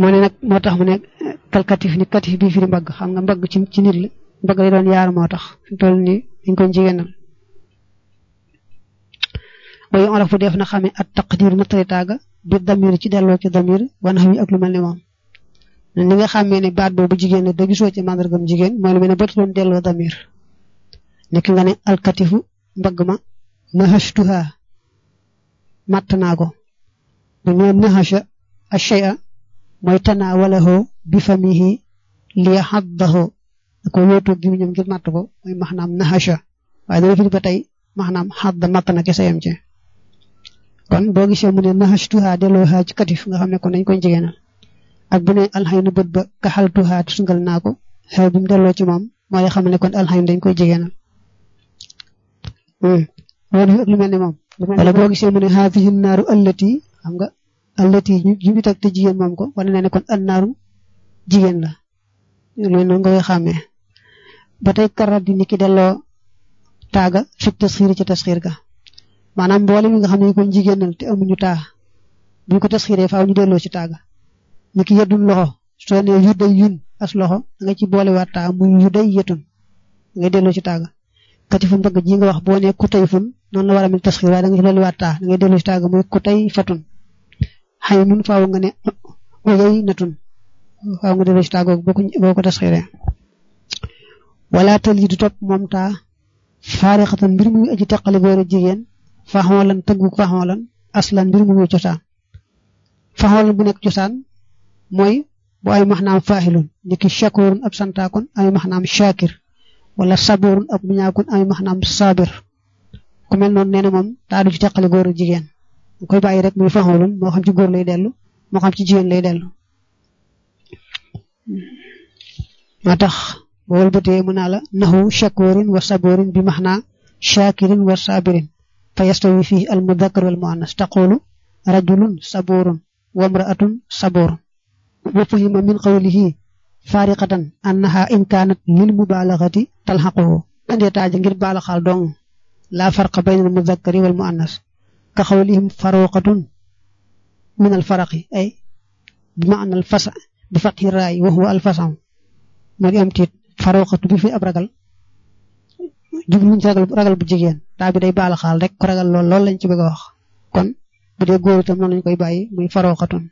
moo ne nag moo tax mu ne kal katif ni katif bi firi mbagg xam nga mbagg ci ci nit la mbagg lay doon yaar moo tax fi toll ni dañ koy jigéenal way olof bu def na xamee at taqdir nattali taaga bi damir ci delloo ci damir wan xam yi ak lu mel ne moom li nga xamee ne baat boobu jigéen la da gisoo ci màndargam jigéen mooy lu mel ne ba doon delloo damir nekk nga ne alkatifu mbagg ma nahashtuha matt naa ko bu ñu nahasha ashay'a mooy tanaawalahu bi famihi li haddahu da ko wéetoo gi ñoom ngir matt ko mooy maxnaam nahasha waaye dana fi ba tey maxnaam xadda matt na kese yam ci kon boo gisee mu ne nahashtuha delloo haa ci katif nga xam ne kon dañ koy jigéenal ak bu ne alxaynu bët ba kaxaltuha tusngal naa ko xew bi mu delloo ci moom mooy xam ne kon alxaynu dañ koy jigéenal loolu ak lu mel ne moom wala boo gisee mu ne haadihi naaru allati xam nga allati ñu ngi teg te jigéen moom ko wane na ne kon an naaru jigéen la loolu noonu nga koy xàmmee ba tey karat di niki delloo taaga fi tasxiir ci tasxiir ga maanaam mboole mi nga xam ne kon jigéenal te amuñu taa buñ ko tasxiiree faaw ñu delloo ci taaga niki yeddun loxo soo ne yu day yun as loxo da nga ci boolewaat taa muy yu day yetun ngay delloo ci taaga katifu mbëgg ji nga wax boo ne ku tey fun noonu la war a mel tasxiir waaye da nga ci dolliwaat taa da ngay delloo ci taaga muy ku tey fatun xëy nun faaw nga ne oyey natun faaw nga delloo ci taaga boo ko tasxiiree wala tal yi du topp moom taa faarixatan mbir muy aji teqali góor a jigéen faxoolan tëggu faxoolan aslan mbir mu muy cosaan faxoolan bu nekk cosaan mooy bu ay maxnaam faaxilun niki shakurun ab santaakon ay maxnaam shakir wala saburun ab muñaakon ay maxnaam sabir ku mel noonu nee na moom taa du ci teqali góor a jigéen nga koy bàyyi rek muy faxoolun moo xam ci góor lay dellu moo xam ci jigéen lay dellu moo tax boo wëlbatee mu naa la naxu shakurin wa saburin bi maxnaa shakirin wa sabirin fa yastawi fii al mudakkar wal muannas taqulu rajulun saburun wa mraatun saburun wa fahima min qawlihi fariqatan annaha in kaanat lil mubalaghati talhaquhu andee taaja ngir baalaxaal dong laa farqa bayna al mudakkari wal muannas ka xawlihim faruqatun min al faraqi ay bi maana al fasa bi fathi raay wa huwa al fasam moo di am tiit faruqatu bi fi ab ragal jubluñ ci ragal ragal bu jigéen taa bi day baala xaal rek ku ragal lool loolu lañ ci bëgg a wax kon bu dee góor itam noonu lañ koy bàyyi muy faruqatun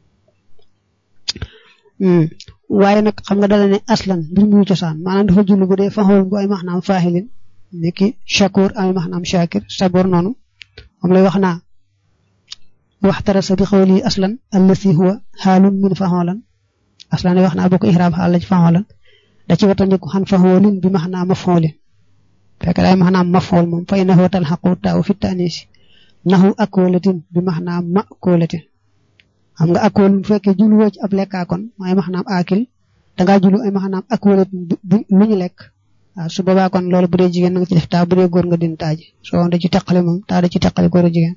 waaye nag xam nga dala ne aslan mbir muy cosaan maanaam dafa jullu bu dee faxool bu ay maxnaam faaxilin niki shakur ay maxnaam shakir sabor noonu moom lay wax naa waxtarasa bi xawli aslan allasi huwa xaalun min faxoolan aslan wax naa boo ko ihraab xaal la ci faxoolan da ci watandiku xan faxoolin bi maxnaam mafoolin fekk daay maxnaam mafool moom fay naxoo talxaqu taaw fi taanisi naxu akoolatin bi maxnaam ma koolatin xam nga akool bu fekkee juluwoo ci ab lekkaakoon mooy maxnaam akil dangaa julu ay maxnaam akoolatin lu ñu lekk waaw su boobaa kon loolu bu dee jigéen nga ci def taa bu dee góor nga din taaji soo da ci teqale moom taa da ci teqale góor a jigéen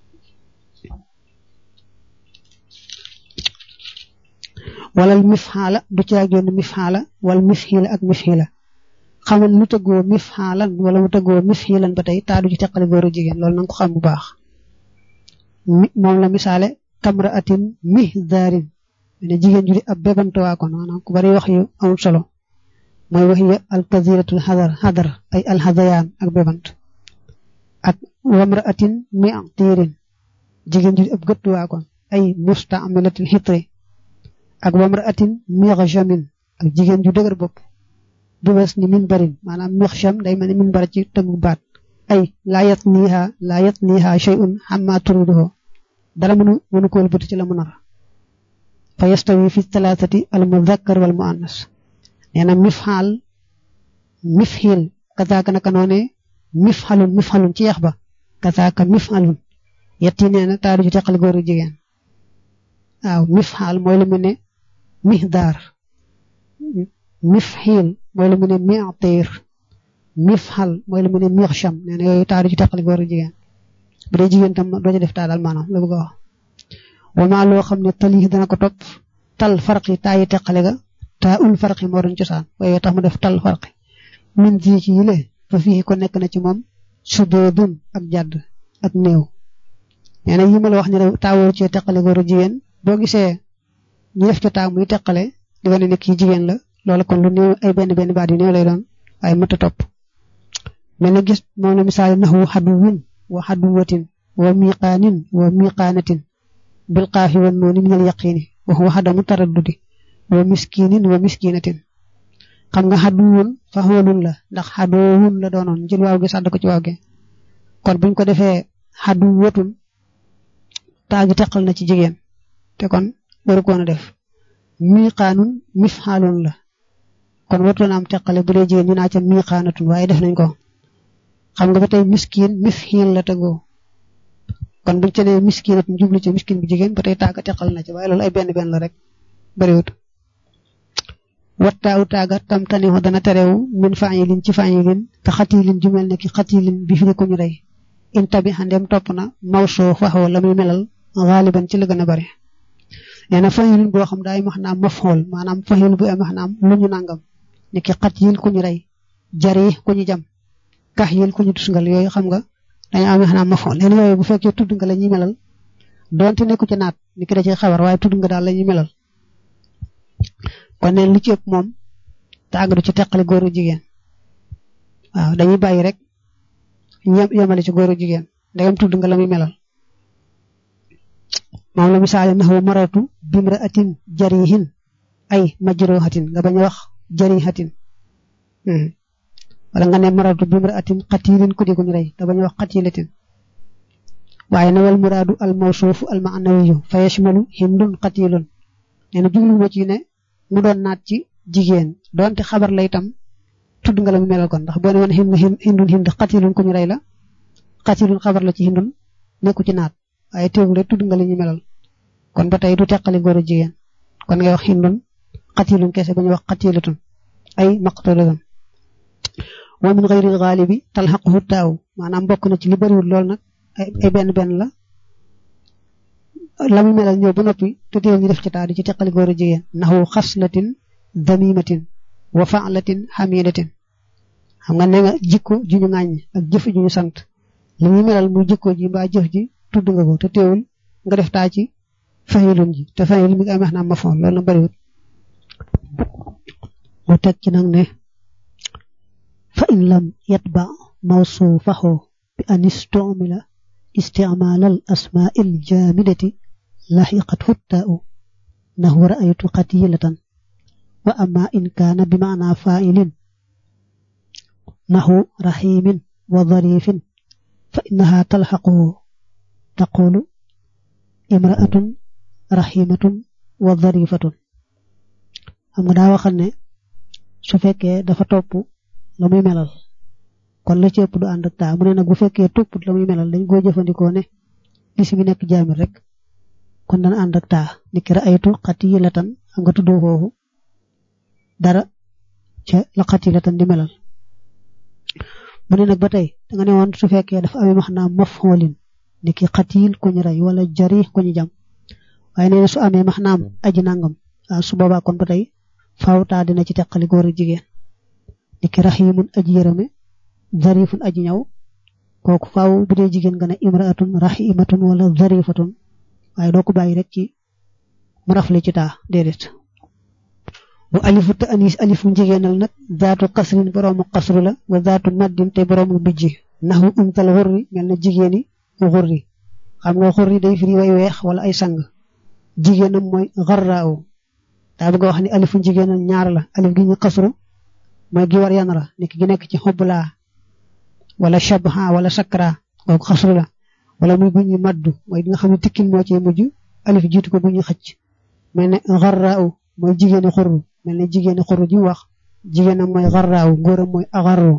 wala mifxaala du ci génn mifxaala wala mifxiila ak mifxiila xamal lu tëggoo mifxaalan wala mu tëggoo mifxiilan ba tey taa du ci teqale góor a jigéen loolu nanga ko xam bu baax moom la misaale kamra atin mihdaarin ne jigéen ju di ab bébantuwaa kon maanaam ku bari wax yu amul solo mooy wax ya alkaziratul xadar xadar ay alxadayaan ak bébant ak wamra atin mi tiirin jigéen ju di ab gëttuwaa kon ay mustaamilatil xitri ak wamra atin mixjamin ak jigéen ju dëgër bopp du wes ni min barin maanaam mixjam day mel ni min bara ci tëggu baat ay laa yat niiha laa yat niiha shay'un xamma turiduhu dara mënu mënu ko wëlbati ci la mu nar fa yastawi fi talaatati al mudakkar wal muannas nee na mifxaal mifxiil kazaaka naka noone mifxalun mifxalun ci yax ba kazaaka mifxalun yetti nee na taa du ci teqal góor ak jigéen waaw mifxaal mooy lu mu ne mihdaar mifxiil mooy lu mu ne mi'tiir mifxal mooy lu mu ne mixsham nee na yooyu taa du ci teqal góor ak jigéen bu dee jigéen tam doo ci def taa daal maanaam la bëgg a wax wamaa loo xam ne talii dana ko topp tal farqi taa yi teqale ga taa ul farqi moo doon cosaan waaye tax mu def tal farqi min ji ci yile fa fii ko nekk na ci moom sudoodun ak jàdd ak néew nee na yi ma la wax ne taa wóor cee teqale góor a jigéen boo gisee ñu def ca taa muy teqale di wane ne kii jigéen la loola kon lu néew ay benn benn baat yu néew lay doon waaye mënta topp mel na gis moom la misaal naxwu xaduwin wa xaduwatin wa miqaanin wa miqaanatin bil qaafi wan nooni min al yaqiini wa huwa xadamu taraddudi wa miskinin wa miskinatin xam nga xaduwun fa xoolun la ndax xadoowun la doonoon jël waaw gi sàdd ko ci waaw gi kon buñ ko defee xaduwatun taa gi teqal na ci jigéen te kon waru koon a def miqaanun mifxaalun la kon wartoon am teqale bu dee jigéen ñu naa ca miqaanatun waaye def nañ ko xam nga ba tey miskin mifxiil la tegoo kon buñ ca nee miskinatun jublu ci miskin bu jigéen ba tey taaga teqal na ci waaye loolu ay benn benn la rek bariwut wattaawu taaga tam taniho dana terewu min faayilin ci faayilin te xatiilin ju mel ne ki xatiilin bi fi ko ñu rey in tabi xandem topp na mawsoo faxoo la muy melal xaaliban ci la gën a bari nee na faayilin boo xam daay max naam mafxool maanaam faayil bu am max naam lu ñu nangam ni ki xatiil ku ñu rey jari ku ñu jam kax yil ku ñu tusngal yooyu xam nga dañu am max naam mafxool leen yooyu bu fekkee tudd nga la ñuy melal doonte nekku ci naat ni ki da ci xabar waaye tudd nga daal la ñuy melal kon neen lu ci ëpp moom tàggatu ci teqale góoru jigéen waaw dañuy bàyyi rek ñem yemale ci góoru jigéen ndegam tudd nga la muy melal moom la misaale naxu maratu bimra atin jarihin ay majrohatin nga bañ a wax jarihatin wala nga ne maratu bimra atin xatilin ku di ko ñu rey nga bañ a wax xatilatin waaye na wal muraadu al mawsuufu al maanawiyu fa yashmalu hindun xatilun nee na jublu ma ci ne mu doon naat ci jigéen doonte xabar la itam tudd nga la mu melal kon ndax boo ne woon hindun hind xatilun ku ñu rey la xatilun xabar la ci hindun nekku ci naat waaye teewul rek tudd nga la ñu melal kon ba tey du teqali góor a jigéen kon ngay wax hindun xatilun kese ba ñu wax xatilatun ay maqtulatun wa min xayri xaalibi talxaquhu taaw maanaam bokk na ci li bariwul lool nag ay benn benn la la mu melal ñëw ba noppi te teew ñu def ci taa di ci teqali góor a jigéen naxu xaslatin damimatin wa faalatin xamidatin xam nga ne nga jikko ju ñu ŋàññ ak jëf ju ñu sant li muy melal muy jikko ji mbaa jëf ji tudd nga ko te teewul nga def taa ci fayilun ji te fayil mi ngi am naa ma foon loolu na bariwut mu teg ci nag ne fa in lam yatba mawsuufahu bi an istumila استعمال الأسماء الجامدة لحقته التاء نحو رأيت قتيلة وأما إن كان بمعنى فاعل نحو رحيم وظريف فإنها تلحقه تقول امرأة رحيمة وظريفة xam nga daa waxal ne su fekkee dafa topp la muy melal kon la ci ëpp du ànd ak taa mu ne nag bu fekkee topput la muy melal dañ koo jëfandikoo ne lis mi nekk jaamir rek kon dana ànd ak taa ni ki raaytu xatilatan xam nga tuddoo foofu dara ca la xatilatan di melal mu ne nag ba tey da nga ne woon su fekkee dafa amee max naa mafhoolin ni ki xatil ku ñu rey wala jari ku ñu jam waaye nee na su amee max naam aji nangam waaw su boobaa kon ba tey faaw taa dina ci teqali góor ak jigéen ni ki raximun aji yërëme zarifun aji ñaw kooku faaw bu dee jigéen nga ne imraatun rahimatun wala zarifatun waaye doo ko bàyyi rek ci mu rafle ci taa déedéet bu alifu te anis alifu jigéenal nag zaatu kasrin boroomu kasru la wa zaatu maddin te boroomu bijji naxu untal xurri mel na jigéeni xurri xam nga xurri day firi way weex wala ay sang jigéenam mooy xarraaw daa bëgg a wax ni alifu jigéenal ñaar la alif gi ñu kasru mooy gi war yan la nekk gi nekk ci xoblaa wala shabha wala sakra kooku xasru la wala muy bu ñu maddu mooy di nga xam ne tikkin moo cee mujj alif jiitu ko bu ñu xëcc mel ne xarraaw mooy jigéeni xurru mel ne jigéeni xurru ji wax jigéenam mooy xarraaw góoram mooy axarru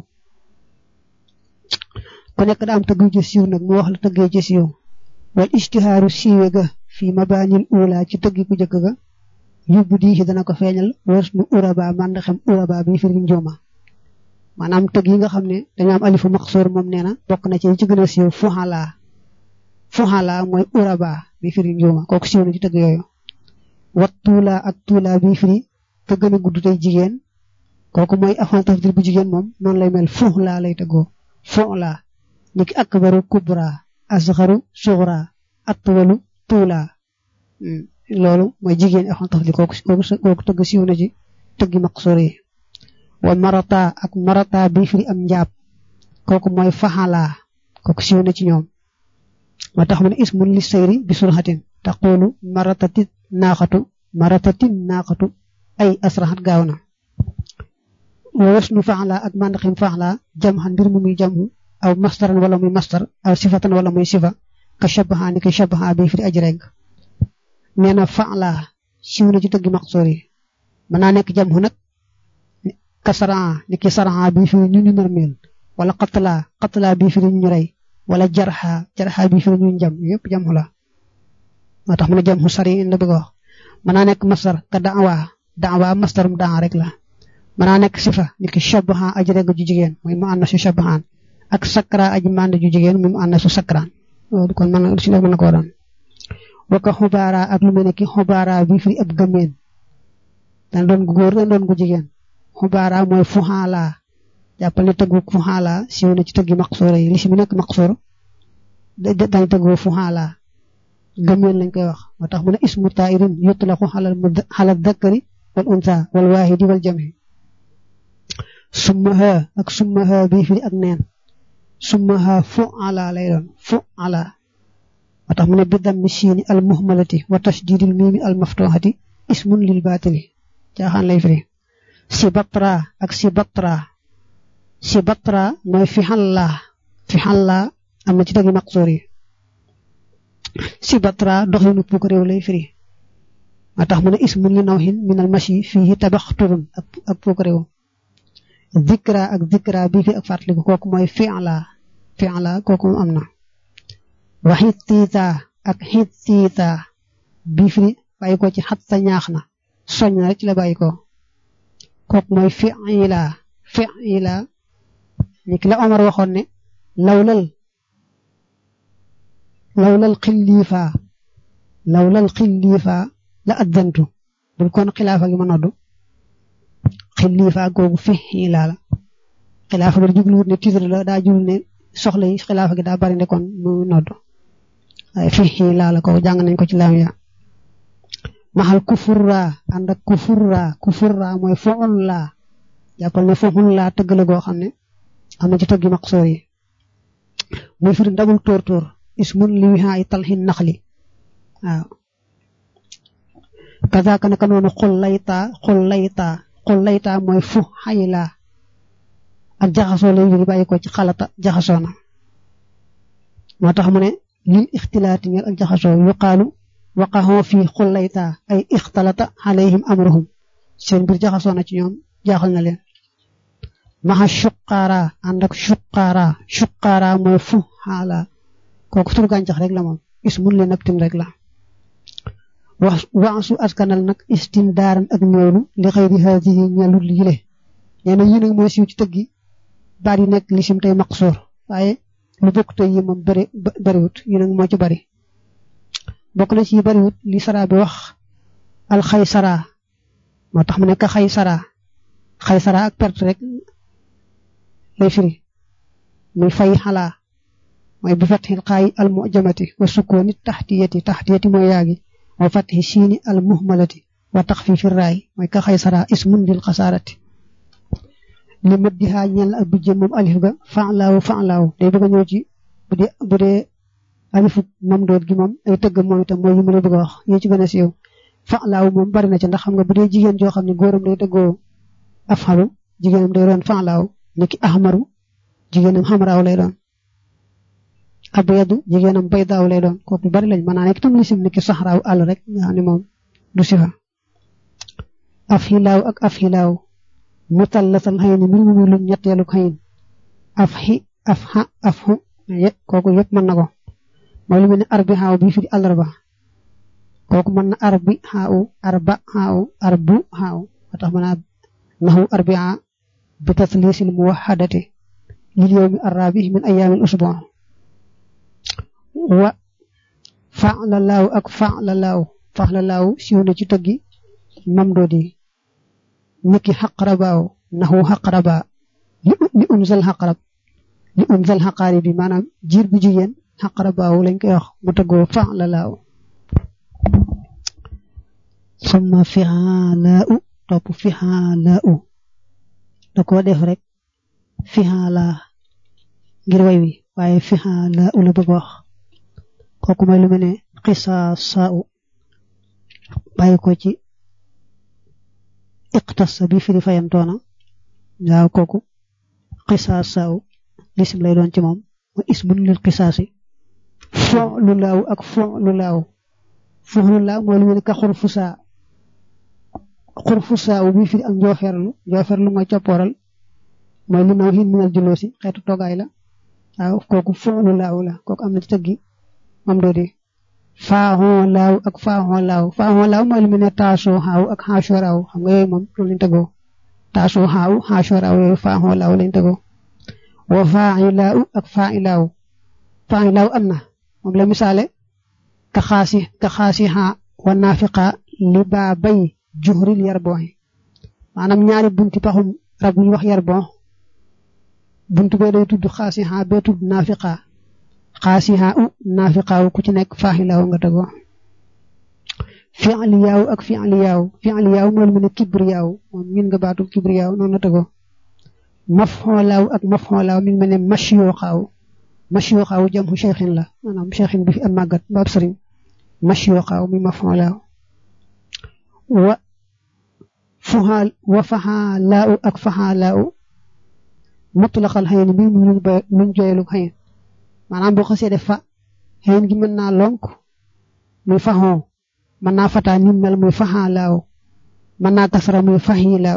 ku nekk da am tëgg ci siiw nag mu wax la tëggee ci siiw wal istihaaru siiwe ga fii mabaanil ula ci tëggi ku jëkk ga yóbbu di dana ko feeñal wës nu uraba mànd xam uraba bi firi njuuma maanaam tëgg yi nga xam ne dañu am alifu maqsoor moom nee na bokk na ci ci gën a siiw fuxala fuxala mooy uraba bi firi njuuma kooku siiw na ci tëgg yooyu wat tuula ak tuula bi firi te gën a gudd tey jigéen kooku mooy afan tafdil bu jigéen moom noonu lay mel fuxla lay tëggoo fuxla niki akbaru kubra asxaru suxra atwalu tuula loolu mooy jigéen axon taf li kooku kooku tëgg siiw na ci tëggi maqsuur yi wa marata ak marata bi firi am njaab kooku mooy faxala kooku siiw na ci ñoom moo tax mu ne ismun li sayri bi surxatin taqulu maratati naaxatu maratati naaxatu ay asraxat gaaw na wa wasnu faxla ak mandaxim faxla jam xan mbir mu muy jamhu aw mastaran wala muy mastar aw sifatan wala muy sifa ka shabaha ni ka shabaha bi firi aj reng nee na faxla siiw na ci tëggi maqsoor yi mën naa nekk jamhu nag ka saraa ni ki saraa bi firi ñu ñu narmeel wala qatla qatla bi firi ñu rey wala jarxa jarxa bi firi ñu jam yëpp jamhu la moo tax mu ne jamhu sari la bëgg a wax mën naa nekk mastar ka daawa daawa mastarum daa rek la mën naa nekk sifa ni ki shabaha aj reg ju jigéen mooy mu ànd su shabahaan ak sakra aji mànd ju jigéen muy mu ànd su sakraan loolu kon mën si la mën na koo doon waka xubaara ak lu mel ne ki xubaara bi firi ab gëmeen dana doon gu góor dana doon gu jigéen xubaara mooy fuxaala jàppal ne tëggu fuxaala siiw na ci tëggi maqsoor yi li si mu nekk maqsoor dañ tëggoo fuxaala gëmeen lañ koy wax moo tax mu ne ismu tairin yutlaqu xalal mu xalal dakkari wal unsa wal waahidi wal jami summaha ak summaha bi firi ak neen summaha fu ala lay doon fu ala moo tax mu ne bi dammi siini al muhmalati wa tasdidil miimi al maftuhati ismun lil baatili caaxaan lay firi si batra ak si batra si batra mooy fi xalla fi xalla am na ci tagi maqsoor yi si batra doxinu puk réew lay firi moo tax mu ne ismun li nawhin min al mashi fihi tabaxturun ak puk réew zikra ak zikra bi fi ak fàttaliku kooku mooy fi'la fi'la kooku moom am na wa xittiita ak xittiita bi fi bàyyi ko ci xat sa ñaax na soñ na rek ci la bàyyi ko kooku mooy fi'ila fi'ila ni ki la Omar waxoon ne lawlal lawlal xilliifa lawlal xilliifa la addantu bul kon xilaafa gi ma noddu xilliifa googu fi'ila la xilaafa gi jubluwut ne titre la daa jublu ne soxla yi xilaafa gi daa bari ne kon mu noddu waaye fi'ila la ko jàng nañ ko ci laam ya maxal kufurra ànd ak kufurra kufurra mooy foxul laa jàppal ne foxul laa tëgg la goo xam ne am na ci tëggi maqsoor yi muy firi ndabul tóor tóor ismun li wihaa yi talxin naxli waaw kazaaka naka noonu xul laytaa xul laytaa xul laytaa mooy fu xayilaa ak jaxasoo lay firi bàyyi ko ci xalata jaxasoo na moo tax mu ne lil ixtilaati ñeel ak jaxasoo yuqaalu waqaxoo fii xullayta ay ixtalata alayhim amruhum seen mbir jaxasoo na ci ñoom jaaxal na leen maxa suqaara ànd ak suqaara suqaara mooy fu xaala kooku tur gàncax rek la moom ismun leen ak tim rek la wax waasu askanal nag istindaaran ak ñoolu li xëyri haadihi ñelul yile nee na yi nag mooy siiw ci tëggi baat yi nekk lisim tey maqsoor waaye lu bokk tey yi moom bëri bëriwut yi nag moo ci bari bokk na ci bariwut li sara bi wax alxaysara moo tax mu nekk xaysara xaysara ak perte rek lay firi muy fay xalaa mooy bi fatxil xaayi al mujamati wa sukkooni taxtiyati taxtiyati mooy yaagi wa fatxi siini al muhmalati wa taxfiifi raay mooy ka xaysara ismun lil xasaarati li mëddihaa ñeel ak bijjë moom alif ga fa'laaw fa'laaw day bëgg a ñëw ci bu dee bu dee alifu mam doot gi moom ay tëgg moom itam mooy yi ma la bëgg a wax yi ci gën a siiw fa'laaw moom bari na ci ndax xam nga bu dee jigéen joo xam ne góoram day tëggoo afxalu jigéenam day doon fa'laaw niki ahmaru jigéenam xamraaw lay doon abyadu jigéenam baydaaw lay doon kooku bari lañ mën naa nekk tam lisim niki saxraaw àll rek nga xam ne moom du sifa afxilaaw ak afxilaaw mutallatal xëy ni mbir mu muy lu ñetteelu xëyin af xi af xa af xu kooku yëpp mën na ko mooy lu mel ne arbi xaaw bi firi àllarba kooku mën na arbi xaaw arba xaaw arbu xaaw ba tax mën a naxu arbia bi taslisil muwaxadati lil yowmi arrabi min ayaamil usbu wa faala laaw ak faala laaw faala laaw siiw na ci tëggi mam doodi niki xaqrabaaw naxu xaqraba li unzal xaqrab li unzal xaqaari bi maanaam jiir bu jigéen xaqrabaaw lañ koy wax mu tëggoo fa la laaw summa fixaalaa u topp fixaalaa u da koo def rek fixaalaa ngir way wi waaye fixaalaa u la bëgg wax kooku mooy lu mel ne xisaasaa u bàyyi ko ci iqtasa bi firi fayantoona waaw kooku xisaasaa u lisim lay doon ci moom mooy ismun lil xisaasi fo lu laaw ak fo lu laaw fo lu laaw mooy lu mel ne ka xurfusaa xurfusaa u bi firi ak njooferlu njooferlu mooy coppooral mooy li naw xin minal juloosi xeetu toogaay la waaw kooku fo lu laaw la kooku am na ci tëggi moom doo di faaxoo laaw ak faaxoo laaw faaxoo laaw mooy lu mel ne taasoo xaaw ak xaasoo raaw xam nga yooyu moom loolu lañ tegoo taasoo xaaw xaasoo raaw yooyu faaxoo laaw lañ tegoo wa faaxi laaw ak faaxi laaw faaxi laaw am na moom la misaale ka xaasi ka xaasi xaa wa naafiqa li baa bay juxril yarbooxi maanaam ñaari bunti paxum rab yi wax yarboox buntu bee day tudd xaasi xaa bee tudd naafiqa xaasiha u naafiqaaw ku ci nekk faaxilaaw nga tegoo fi'liyaaw ak fi'liyaaw fi'liyaaw mooy lu mel ne kibriyaaw moom min nga baatu kibriyaaw noonu la tegoo mafxoolaaw ak mafxoolaaw mi ngi mel ne mashiyooxaaw mashiyooxaaw jam xu cheikhin la maanaam cheikhin bi fi am màggat baab sëriñ mashiyooxaaw mi mafxoolaaw wa fuxaal wa faxaalaaw ak faxaalaaw mutlaqal xëy bi mu luñ joyelu xëy maanaam boo xasee def fa xëyn gi mën naa lonk muy faxoo mën naa fataa nim mel muy faxaa laaw mën naa kasara muy faxi laaw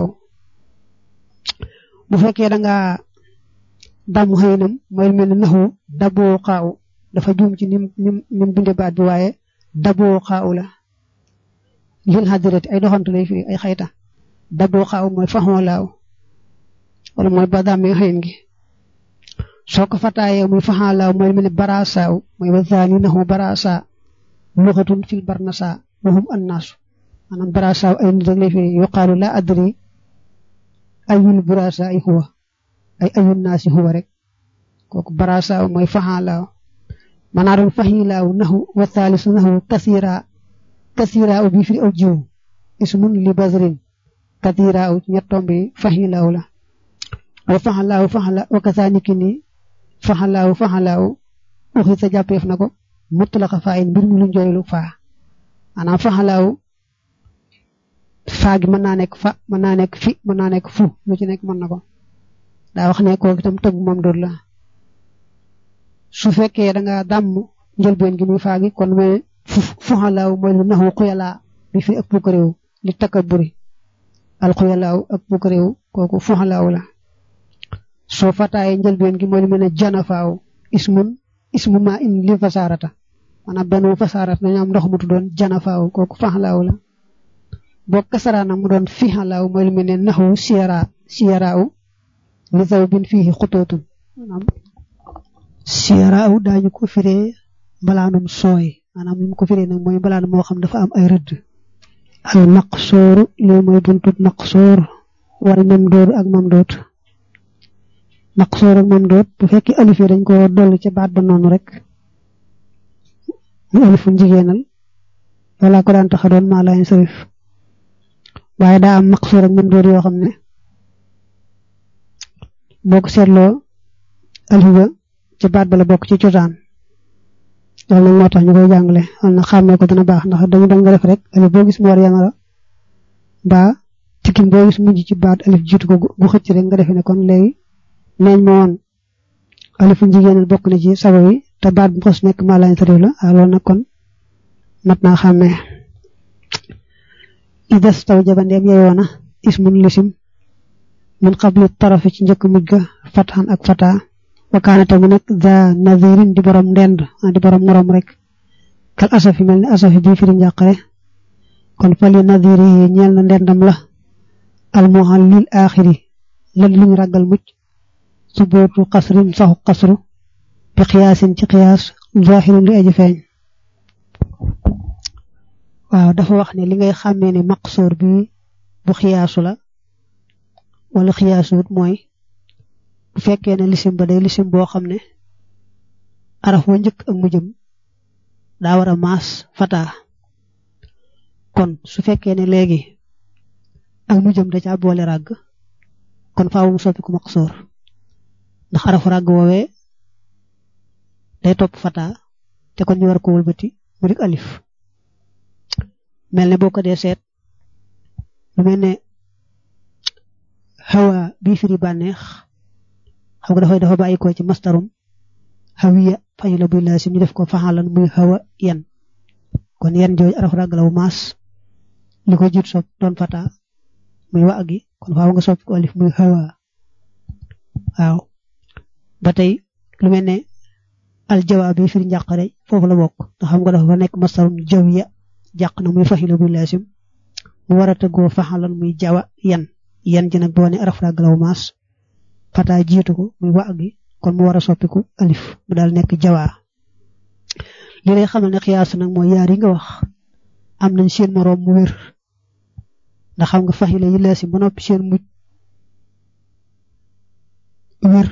bu fekkee da nga damu xëynam mooy mel ne naxu daboo xaaw dafa juum ci nim nim nim binde baat bi waaye daboo xaaw la lil xadirati ay doxantu lay firi ay xayta daboo xaaw mooy faxoo laaw wala mooy ba dammee xëyn gi soo ko fataayee muy faxaalaaw mooy mel ne barasaaw mooy wa zaani naxu barasa luxatun fil barnasa waxum annaasu maanaam barasaaw ay nit rek lay firi yuqaalu la adri ayul barasa ay huwa ay ayul naasi huwa rek kooku barasaaw mooy faxaalaaw manaa doon faxilaaw naxu wa thaalisu naxu kasira kasira u bi firi aw jiw ismun li basrin kasira u ñettom bi faxilaaw la wa faxalaaw faxala wa kasaaniki ni faxalaaw faxalaaw uxi sa jàppeef na ko mutlaqa faa in mbir mi lu njooylu faa maanaam faxalaaw faa gi mën naa nekk fa mën naa nekk fi mën naa nekk fu lu ci nekk mën na ko daa wax ne kooku itam tëgg moom dóor la su fekkee da nga dàmm njëlbeen gi muy faa gi kon mooy faxalaaw mooy lu naxu xuyalaa bi fi ak bukk réew li takaburi al xuyalaaw ak bukk réew kooku faxalaaw la soo fataaye njëlbeen gi mooy lu mel ne janafaaw ismun ismu ma in li fasaarata maanaam benn fasaarata dañu am ndox mu tuddoon janafaaw kooku faxlaaw la boo kasaraana mu doon fixalaaw mooy lu mel ne naxu siyara siyaraaw li zaw bin fii xutootun maanaam siyaraaw daañu ko firee mbalaanum sooy maanaam li mu ko firee nag mooy mbalaan moo xam dafa am ay rëdd al maqsooru lii mooy buntu maqsoor wal mamdoor ak mamdoot maqsoor ak mamdoot bu fekkee alif yi dañ ko dolli ca baat ba noonu rek mu alifu jigéenal wala ko daan taxa doon maa laay sarif waaye daa am maqsoor ak mamdoot yoo xam ne boo ko seetloo alif ba ca baat ba la bokk ci cosaan loolu nag moo tax ñu koy jàngale wala na xàmmee ko dina baax ndax dañu doon nga def rek alif boo gis mu war yana la mbaa tikkim boo gis mujj ci baat alif jiitu ko gu xëcc rek nga defee ne kon léegi neeñ ma woon alifu jigéenal bokk na ci sabo yi te baat bu xos nekk maa lañ tarif la waaw loolu nag kon mat naa xàmmee idas taw jabandeem yeyoona ismun lisim min qabli tarafi ci njëkk mujj ga fatxan ak fata wakaana tamit nag za nazirin di borom ndend di borom morom rek kal asafi mel ni asafi bii firi njàqare kon fali naziri yi ñeel na ndendam la almuhal lil axiri lan luñ ragal mucc subootu xasrin saxu xasru bi xiyaasin ci xiyaas zahirin li aji feeñ waaw dafa wax ne li ngay xàmmee ne maqsoor bi bu xiyaasu la wala xiyaasuut mooy bu fekkee ne lisim ba day lisim boo xam ne araf wa njëkk ak mu jëm daa war a maas fataa kon su fekkee ne léegi ak mu jëm da caa boole ràgg kon faaw mu soppi ku maqsoor ndax arafu ràgg woowee day topp fata te kon ñu war ko wëlbati mu dik alif mel ne boo ko dee seet lu mel ne xawa bii firi bànneex xam nga dafay dafa bàyyi ko ci mastarum xawiya fayu la buy laasim ñu def ko faxalan muy xawa yan kon yan jooju araf ràgg la wu maas li ko jiit sopp doon fata muy wa gi kon faaw nga soppi ko alif muy xawa waaw ba tey lu mel ne aljawaab bi firi njàqare foofu la bokk nga xam nga dafa nekk mastarum jawiya jàq na muy faxila buy laasim mu war a tëggoo faxalan muy jawa yan yan ji nag boo ne araf ràgg la wu maas fata jiitu ko muy wa gi kon mu war a soppiku alif mu daal nekk jawaa li lay xamal ne xiyaas nag mooy yaar yi nga wax am nañ seen moroom mu wér ndax xam nga faxila yi leesi ba noppi seen mujj wér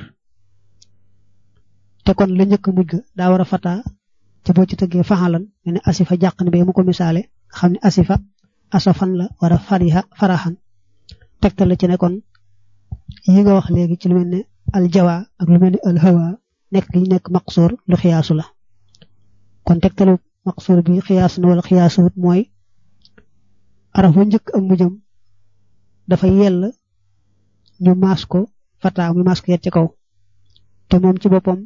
te kon la njëkk mujj ga daa war a fata te boo ci tëggee faxalan nga ne asifa jàq ne ba mu ko misaale nga xam ne asifa asafan la war a fariha faraxan tegtal la ci ne kon yi nga wax léegi ci lu mel ne aljawa ak lu mel ne alhawa nekk gi nekk maqsoor lu xiyaasu la kon tegtalu maqsoor bi xiyaas na wala xiyaasuwut mooy araf wa njëkk ak mujjam dafa yell ñu maas ko fata muy maas ko yet ci kaw te moom ci boppam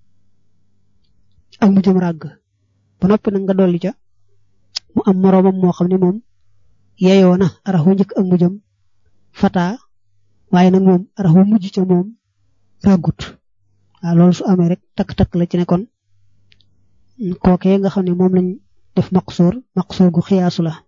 ak mujjam ràgg ba noppi nag nga dolli ca mu am moroomam moo xam ne moom yeyoo na araf wa njëkk ak mujjam fata waaye nag moom arax bu mujj ca moom ràggut waaw loolu su amee rek takk-takk la ci ne kon kookee nga xam ne moom lañ def maqsoor maqsoor gu xiyaasu la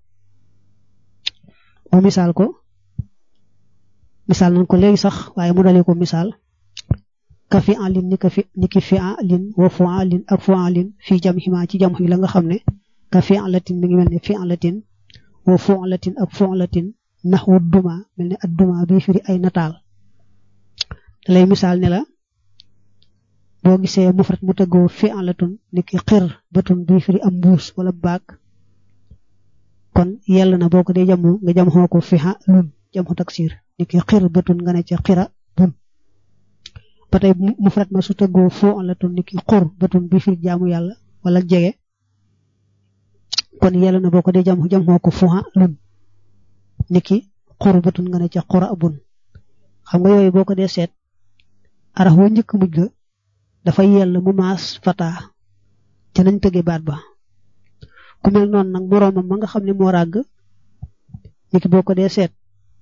moo misaal ko misaal nañ ko léegi sax waaye mu dalee ko misaal ka fi alin ni ka fi ni ki fi alin wa fu alin ak fu alin fii jam xima ci jam yi la nga xam ne ka fi alatin mi ngi mel ne fi alatin wa fu alatin ak fu alatin naxwu duma mel ne ad duma bi firi ay nataal da lay misaal ne la boo gisee mufrat mu tëggoo fi alatun ni ki xir batun bi firi am mbuus wala baag kon yell na boo ko dee jamu nga jam xoo ko fi ha lun jam xo taksir ni ki xir batun nga ne ca xira bun ba tey mufrat ma su tëggoo foo alatun ni ki xur batun bi firi jaamu yàlla wala jege kon yell na boo ko dee jam jam xoo ko fu ha lun niki xurbatun nga ne ca xura bun xam nga yooyu boo ko dee seet arax wa njëkk mujj ga dafa yell mu maas fata ca nañ tëgge baat ba ku mel noonu nag moroomam ma nga xam ne moo ràgg niki boo ko dee seet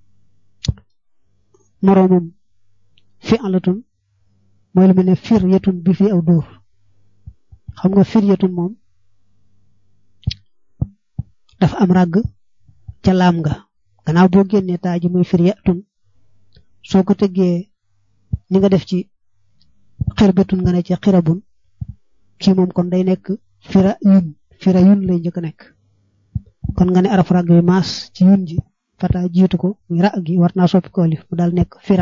moroomam fi alatun mooy lu mel ne fir yetun bi fi aw dóor xam nga fir yetun moom dafa am ràgg ca laam nga gannaaw boo génnee taa ji muy fir yatun soo ko tëggee ni nga def ci xirbetun nga ne ci xirabun kii moom kon day nekk fira yun fira yun lay njëkk nekk kon nga ne araf ràgg bi maas ci yun ji fata jiitu ko muy ra gi war naa soppi ko alif mu daal nekk fira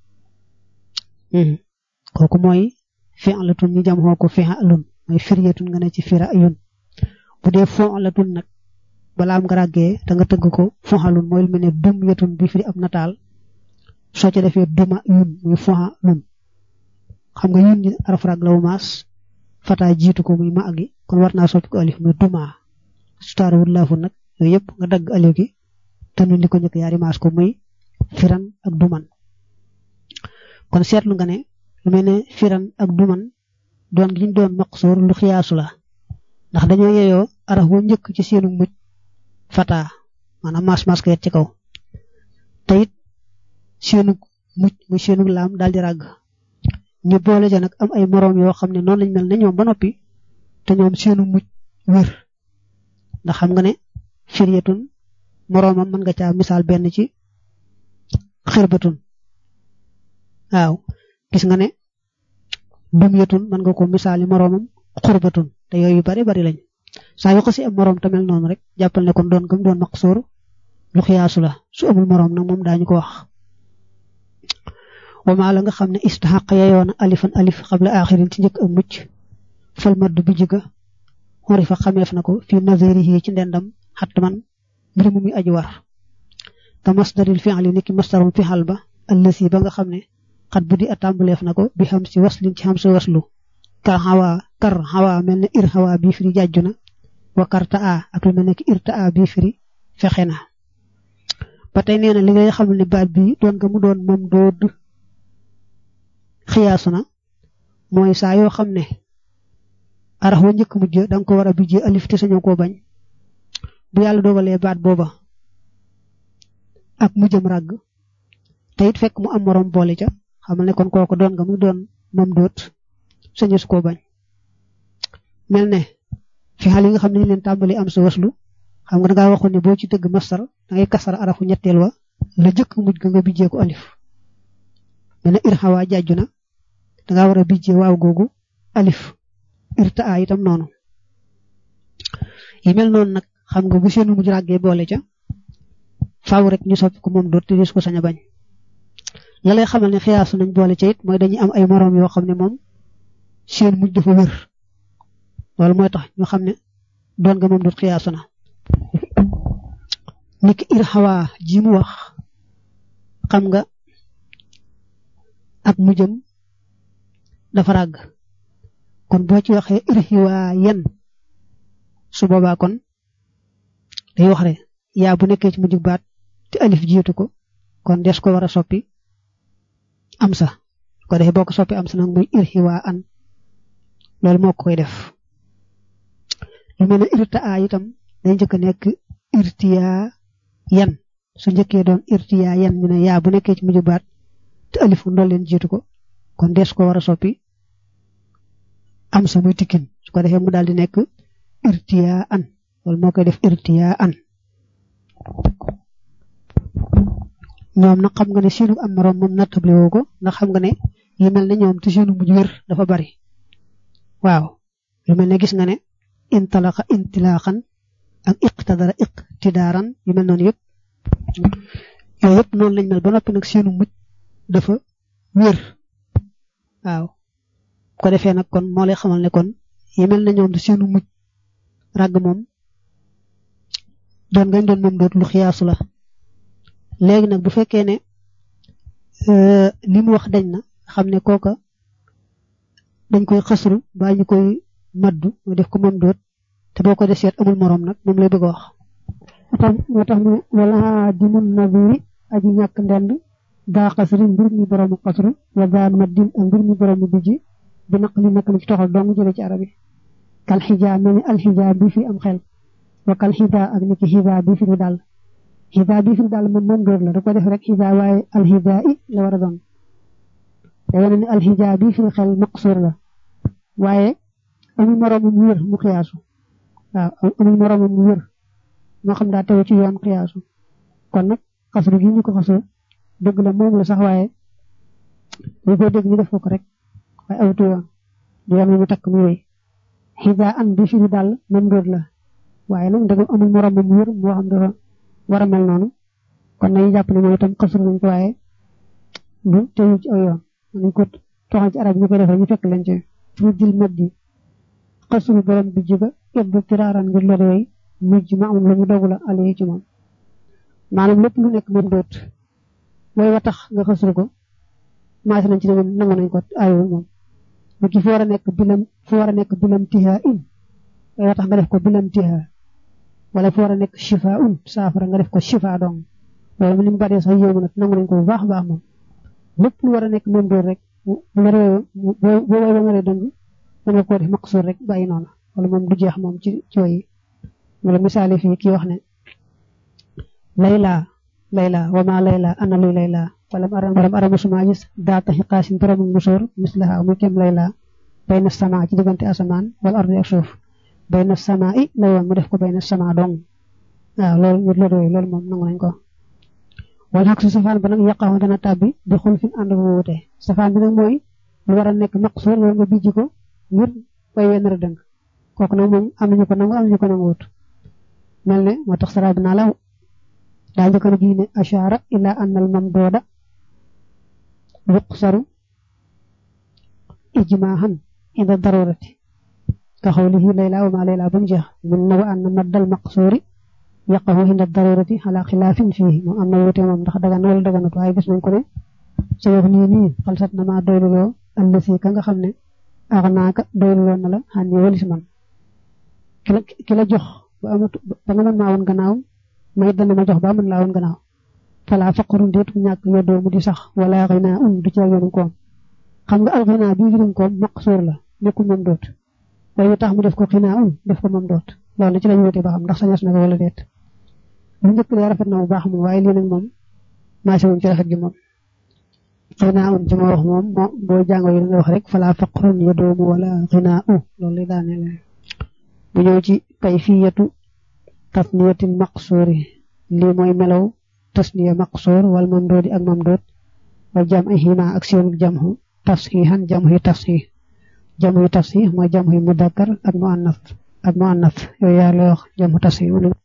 kooku mooy fi'latun ñu jam xoo ko fi'lun mooy firyatun nga ne ci fira yun bu dee fu'latun nag balaa am nga ràggee da nga tëgg ko fuxalun mooy lu mel ne dum yetun bi firi ab nataal soo ca defee duma yun muy fuxalun xam nga yun ñi araf ràgg la wu maas fata jiitu ko muy ma gi kon war naa soppi ko alif muy duma su taarawul laafu nag yooyu yëpp nga dagg alif gi te nu li ko njëkk yaari maas ko muy firan ak duman kon seetlu nga ne lu mel ne firan ak duman doon gi ñu doon maqsoor lu xiyaasu la ndax dañoo yeyoo araf wa njëkk ci seenu mujj fata maanaam mas mas ko yet ci kaw te it seenu mujj muy seenu laam daal di ràgg ñu boole ja nag am ay moroom yoo xam ne noonu lañ mel ne ñoom ba noppi te ñoom seenu mujj wér ndax xam nga ne firyatun moroomam mën nga caa misaal benn ci xirbatun waaw gis nga ne dumyatun mën nga ko misaali moroomam xurbatun te yooyu bari bari lañ saa yu xasi am moroom tamel noonu rek jàppal ne kon doon gëm doon maqsoor lu xiyaasu la su amul moroom nag moom daañu ko wax wama la nga xam ne istaxaq yayoona alifan alif xabla axirin ci njëkk ak mucc fal madd bi jiga xori fa xameef na ko fi nazirihi ci ndendam xatt man mbir mu muy aji war ka masdaril fi'li niki masdarum fi'al ba allasi ba nga xam ne xat bu di atambaleef na ko bi xam si waslin ci xam si waslu kar xawa kar xawa mel ne ir xawa bii firi jàjju na wa karta a ak lu mel ne ki irta a bii firi fexe na ba tey nee na li ngay xam ne baat bi doon nga mu doon moom dood xiyaasu na mooy saa yoo xam ne arax wa njëkk mujj da nga ko war a bijjee alif te sañoo koo bañ bu yàlla dogalee baat booba ak mujjam ràgg te it fekk mu am morom boole ca xamal ne kon kooku doon nga mu doon moom doot sañus koo bañ mel ne fi xal yi nga xam ne ñu leen tàmbali am sa waslu xam nga dangaa waxoon ne boo ci dëgg masar da ngay kasara arafu ñetteel wa la jëkk mujj ga nga bijjee ko alif mel ne irxawaa jàjju na dangaa war a bijjee waaw googu alif irta a itam noonu yi mel noonu nag xam nga bu seenu mujj ràggee boole ca faaw rek ñu soppi ko moom doot te dis ko sañ a bañ la lay xamal ne xiyaasu nañ boole ca it mooy dañuy am ay moroom yoo xam ne moom seen mujj dafa wér loolu mooy tax ñu xam ne doon nga moom doot xiyaasu na niki irxawaa ji mu wax xam nga ak mujjam dafa ràgg kon boo ci waxee irxiwaa yen su boobaa kon day wax rek yaa bu nekkee ci mujj baat te alif jiitu ko kon des ko war a soppi am sa ko defee boo ko soppi am sa nag muy irxiwaa an loolu moo koy def lu mel ne irta a itam day njëkk a nekk irtiyaa yan su njëkkee doon irtiyaa yan ñu ne yaa bu nekkee ci mujj baat te alifu ndol leen jiitu ko kon des ko war a soppi am sa muy tikkin su ko defee mu daal di nekk irtiyaa an loolu moo koy def irtiyaa an ñoom nag xam nga ne seenu am morom moom nattable woo ko ndax xam nga ne yi mel ne ñoom te seenu mujj wér dafa bari waaw lu mel ne gis nga ne intalaqa intilaaxan ak iqtadara iqtidaaran yu mel noonu yëpp yooyu yëpp noonu lañ mel ba noppi nag seenu mujj dafa wér waaw ko defee nag kon moo lay xamal ne kon yi mel ne ñoom te seenu mujj ràgg moom doon ngañ doon moom doot lu xiyaasu la léegi nag bu fekkee ne li mu wax dañ na xam ne kooka dañ koy xasru baa ñu koy maddu mu def ko moom doot te boo ko deseet amul morom nag moom lay bëgg a wax moo tax mu wala di mun nadiri aji ñàkk ndend daa xasri mbir mi boroomu xasru wa daa maddin ak mbir mi boroomu bijji bi naq li nekk na ci toxal dong jële ci arab yi kal xijaa mel ni alxijaa bi fi am xel wa kal xijaa ak niki xijaa bi fi lu dal xijaa bi fi lu dal moom moom dóor la da ko def rek xijaa waaye alxijaa i la war a doon te wane ni alxijaa bi fi xel maqsuur la waaye amul moroomu mu wér mu xiyaasu waaw amul moroomu mu wér moo xam daa teew ci yoon xiyaasu kon nag xasru gi ñu ko xasru dëgg la moom la sax waaye ñu ko dégg ñu def ko rek waaye awtu yoon di yoon mu takk mu wéy xijaa an bi fi lu dal moom dóor la waaye nag ndegam amul morom mu wér moo xam dafa war a mel noonu kon nañu jàpp ne moom itam xasru nañ ko waaye du teewu ci aw yoon nañ ko toxal ci arab ñu koy defee ñu fekk leen ci fu dil mat di xasru borom bi jiga yebbu tiraaran ngir lor yooyu mujj ma am lu mu dogu la alee ci moom maanaam lépp lu nekk moom doot mooy wa tax nga xasru ko maase nañ ci ne moom nangu nañ ko ayoo moom ba ki fu war a nekk bilam fu war a nekk bilam tihaa in mooy wa tax nga def ko bilam tihaa wala fu war a nekk shifa un saafara nga def ko shifa dong loolu mu ni mu baree sax yéemu nag nangu nañ ko bu baax baax moom lépp lu war a nekk moom doot rek bu la réew boo boo way ba nga ree dëng mën nga koo def maqsuur rek bàyyi noonu wala moom du jeex moom ci cooyi wala misaali fii kii wax ne layla layla wa ma layla ana luy layla wala waram ara musuma gis daata xiqaasin borom musóor mislaha muy kem layla bayna sama ci diggante asamaan wala ardi ak suuf bayna sama i la woon mu def ko bayna sama dong waaw loolu ñu la doy loolu moom nangu nañ ko wala xaq su safaan ba nag yàqaxu dana tàbbi di xul fi ànd bu wute safaan bi nag mooy lu war a nekk maqsuur loolu nga bijji ko ngir way wenn ra dëng kooku nag moom am nañu ko nangu am nañu ko nangu wut mel ne moo tax sara bi naa la daa njëkk na gi ne ashaara ila anna al mamdooda yuqsaru ijmaahan inda darurati ka xawlihi layla wa ma layla ba mu jeex mun na wa anna maddal maqsuuri yaqahu inda darurati ala xilaafin fii moom am na wute moom ndax dagan wala daganut waaye gis nañ ko ne ci wax nii nii xalsat na maa doyluloo allasi ka nga xam ne ax naaka doyluloo na la xan ni walis man ki la ki la jox ba amut ba nga mën maa woon gannaaw may dana ma jox ba mën laa woon gannaaw fala faqarun déetu ñàkk yoddoo mu di sax wala xinaa un du ca yoonu koom xam nga alxinaa bi jurum koom maqsuur la nekkul moom doot waaye tax mu def ko xinaa un def ko moom doot loolu ci lañ wute ba xam ndax sañas na ko wala déet lu njëkk lee rafet na bu baax moom waaye lii nag moom maase wuñ ci rafet gi moom xinaa un ci ma wax moom moo boo jàngoo yi nga wax rek fala faqarun yoddoomu wala xinaa u loolu lay daaneel bu ñëw ci kayfiyatu tasniyatil maqsuuri lii mooy melaw tasniya maqsuur wal mamdoodi ak mamdood wa jam ay xima ak seen jamhu tafsihan jamhu tafsih jamhu tafsih mooy jamhu mudakkar ak muannas ak muannas yooyu yaa lay wax jamhu tafsih